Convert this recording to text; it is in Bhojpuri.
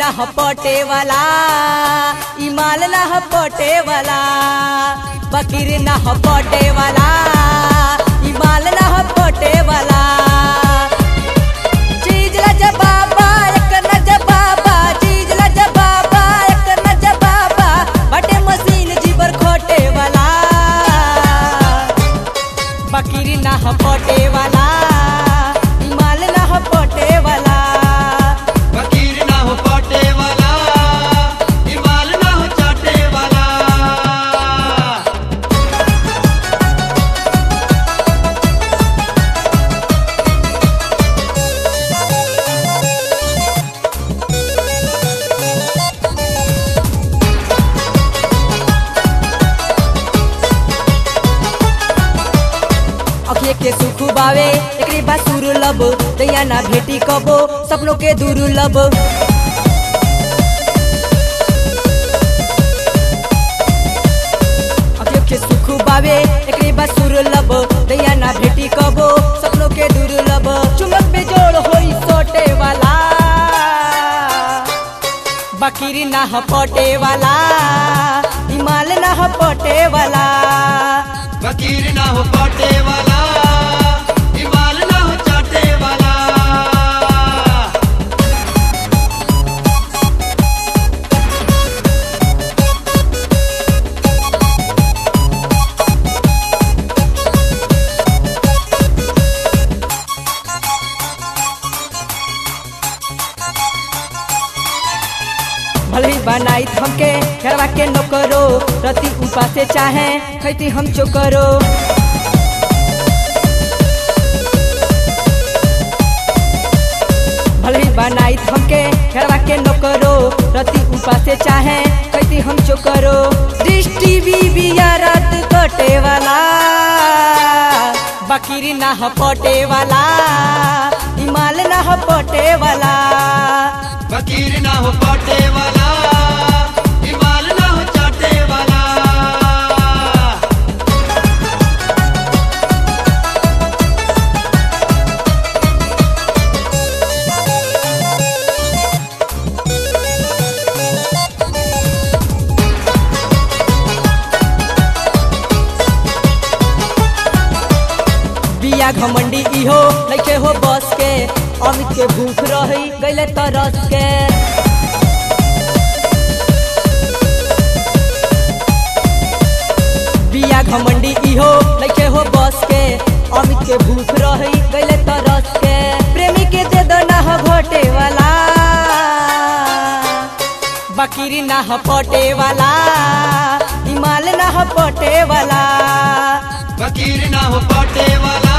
ना ह पटे वाला ई माल ना ह पटे वाला बकीर ना ह पटे वाला ई माल ना ह पटे वाला चीज ला जबाबा एक न जबाबा चीज ला जबाबा एक न जबाबा बटे मशीन जीवर खोटे वाला बकीर ना ह पटे वाला ई माल ना ह पटे वाला फकीर ना हो पाटे वाला इमाल ना हो चाटे वाला अखिए के सुख बावे एकरे बाद सुर लब दैया ना भेटी कबो सपनों के दूर लब अखिए के सुख बावे एकरे बाद सुर लब दैया ना भेटी कबो सपनों के दूर लब चुमक बेजोड़ होई सोटे वाला बकीरी ना ह पटे वाला हिमाल ना ह पटे वाला फकीर ना हो पाटे वाला इमाल ना हो चाटे वाला भले ही बनाई हमके घरवा के नौकरो रति उपासे चाहे खैती हम चोकरो भले ही बनाई हमके घरवा के नौकरो रति उपासे चाहे खैती हम चोकरो दृष्टि बीबिया रात कटे वाला बकीरी ना ह पटे वाला हिमाल ना ह पटे वाला फकीर ना हो पाटे वाला इमाल ना हो चाटे वाला बिया घमंडी इहो लइके हो बस के अमित के भूख रही गईले तरस के बिया घमंडी इहो लइके हो बस के अमित के भूख रही गईले तरस के प्रेमी के दे दो ना ह घोटे वाला बकीरी ना ह पटे वाला हिमाल ना ह पटे वाला फकीर ना हो पाटे वाला